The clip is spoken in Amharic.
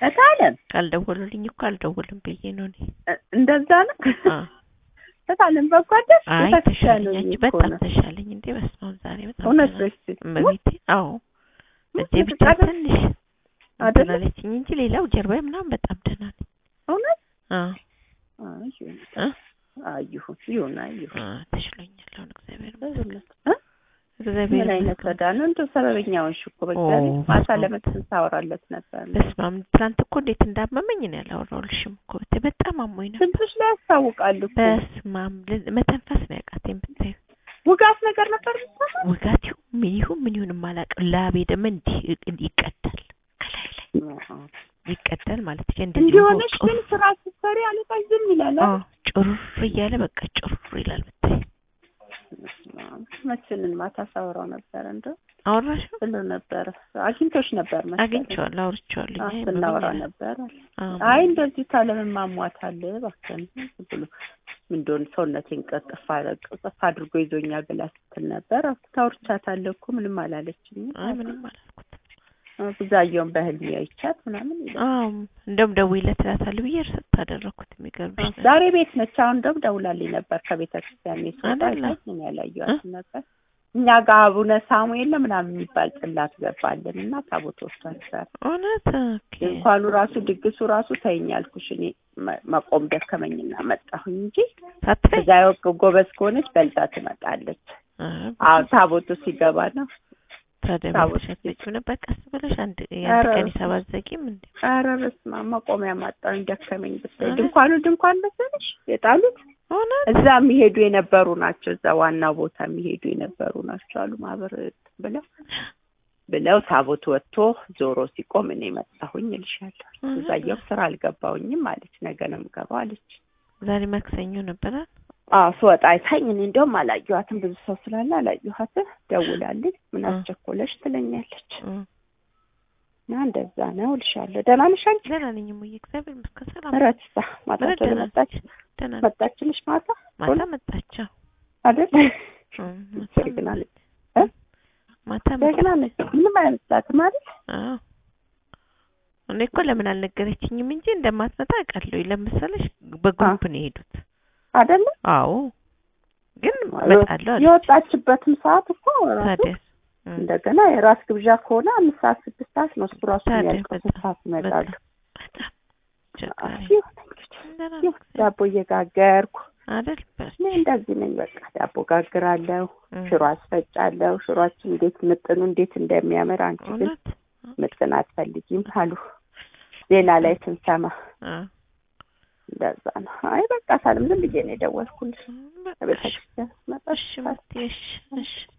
እታለም ካልደወሉልኝ እኮ አልደውልም ብዬ ነው እኔ። እ- እንደዛ ነው አ እታለም በጓደሽ አይ ቤተክርስቲያን ተሻለኝ፣ አንቺ እኮ በጣም ነው። ተሻለኝ። እንዴ በስመ አብ ዛሬ በጣም እውነት ደህና ነኝ። በስ እመቤቴ አዎ እጄ ብቻ አይደል? ትንሽ አይደለ? እንትን አለችኝ እንጂ ሌላው ጀርባዬ ምናምን በጣም ደህና ነኝ። እውነት አዎ አይ ይሁን እ አይ ይሁን ይሁን አይ ይሁን አ ተሽሎኛል አሁን እግዚአብሔር እ? ይመስገን። እግዚአብሔር ምን አይነት ይመስገን። ረዳ ነው እንደው ሰበበኛ ሆንሽ እኮ በእግዚአብሔር ኦ፣ ማታ በስመ አብ። ለመስል ታወራለት ነበር በስመ አብ ትናንት እኮ እንዴት እንዳመመኝ ነው ያላወራሁልሽም እኮ ብታይ በጣም አሞኝ ነበር። ስንቶች ላይ ያስታውቃሉ እኮ በስመ አብ ል- መተንፈስ ነው ያቃተኝ ብታይ ውጋት ነገር ነበር የሚሰማው ውጋት ይሁን ምን ይሁን ምን ይሁን የማላውቀው ላቤ ደግሞ እንዲህ ይቀዳል ከላይ ላይ ይቀዳል ማለት ይችላል። እንደዚህ እንዲሆነሽ ጮር- ግን ስራ ስትሰሪ አለቃሽ ዝም ይላል አዎ ጩር እያለ በቃ ጩር ይላል ብታይ። መችንን ማታ ሳወራው ነበረ እንደው አወራሽው? ብሎ ነበረ አግኝቶሽ ነበር መሰለኝ አግኝቼዋለሁ፣ አውርቼዋለሁ። አዎ፣ እኛ ስናወራ ያመመኛል። ነበር አዎ። አይ እንደዚህ ታለምን ማሟታል እባክህን ብሎ ምን እንደሆነ ሰውነቴን ቀጥፍ ቅጥፍ አድርጎ ይዞኛል ብላ ስትል ነበር ታውርቻታለሁ እኮ ምንም አላለችኝም አይ ምንም አላልኩትም። ብዛየውን በህልሜ አይቻት ምናምን ይላል አዎ እንደውም ደውይለት እላታለሁ ብዬ እርሰት ታደረኩት። የሚገርምሽ ነገር ዛሬ ቤት ነች አሁን እንደውም ደውላልኝ ነበር ከቤተ ክርስቲያን ስወጣ አይደለ? አይታኝ እኔ ያላየኋትም ነበር እኛ ጋር አቡነ ሳሙኤል ነው ምናምን የሚባል ጽላት ገባልን እና ታቦት ወስዷል እውነት ኦኬ። እንኳኑ ራሱ ድግሱ ራሱ ተይኝ አልኩሽ እኔ መ- መቆም ደከመኝና መጣሁኝ እንጂ ሳትፈይ እዛ ወቅ ጎበዝ ከሆነች በልጣ ትመጣለች አ- አሁን ታቦቱ ሲገባ ነው ታዲያ ታቦት ቤተሰብ ልጅ ነበር ቀስ ብለሽ አንድ ኧረ የአንድ ቀን በስመ የሰባት ዘቂም እንዴ ኧረ በስመ አብ መቆሚያ ማጣሁኝ ደከመኝ ብታይ ኧረ። ድንኳኑ ድንኳን መሰለሽ የጣሉት እውነት እዛ የሚሄዱ የነበሩ ናቸው። እዛ ዋናው ቦታ የሚሄዱ የነበሩ ናቸው አሉ ማህበር ብለው ብለው ታቦት ወጥቶ ዞሮ ሲቆም እኔ መጣሁኝ እልሻለሁ። እዛየው ስራ አልገባሁኝም አለች። ነገ ነው የምገባው አለች። ዛሬ ማክሰኞ ነበረ። አዎ ስወጣ አይታኝ እኔ እንደውም አላየኋትም ብዙ ሰው ስላለ አላየኋትም። ደውላልኝ ምን እ። አስቸኮለሽ ትለኛለች። እም። እና እንደዛ ነው እልሻለሁ። ደህና ነሽ አንቺ? ደህና ነኝ እሙዬ፣ እግዚአብሔር ይመስገን ሰላም ነኝ። ምረትሳ ማታ ምረት ቶሎ ደህና መጣች ነች። ደህና ነች። መጣችልሽ ማታ ማታ መጣቸው። አይደል? እም፣ ማታ ጀግና ነች መጣች። እ? ማታ ጀግና ነች። ምንም አይመስላትም አይደል? አዎ እኔ እኮ ለምን አልነገረችኝም እንጂ እንደማትመጣ አውቃለሁ። ለምሳሌሽ በግሩፕ ነው የሄዱት። አይደለ? አዎ ግን እመጣለሁ አለች። የወጣችበትም ሰዓት እኮ ራሱ ታዲያ እም፣ እንደገና የራስ ግብዣ ከሆነ አምስት ሰዓት ስድስት ሰዓት ነው እሱ ራሱ ታዲያ የሚያልቀው ስንት በጣም ሰዓት ይመጣሉ። በጣም ቸጋሪ አዎ፣ ይሁን እንግዲህ ደህና ይሁን ነው ዳቦ እየጋገርኩ አይደል? በርቺ። እኔ እንደዚህ ነኝ። በቃ ዳቦ ጋግራለሁ፣ እም፣ ሽሮ አስፈጫለሁ። ሽሮአችን እንዴት ምጥኑ እንዴት እንደሚያምር አንቺ ግን እውነት ምጥን አትፈልጊም አሉ ዜና ላይ ስንሰማ አዎ እንደዛ ነው። አይ በቃ ሳልም ዝም ብዬ ነው የደወልኩልሽ። እም፣ በቃ ቤተ እሺ፣ ክርስቲያን መጣሽ እሺ፣ እሺ፣ እሺ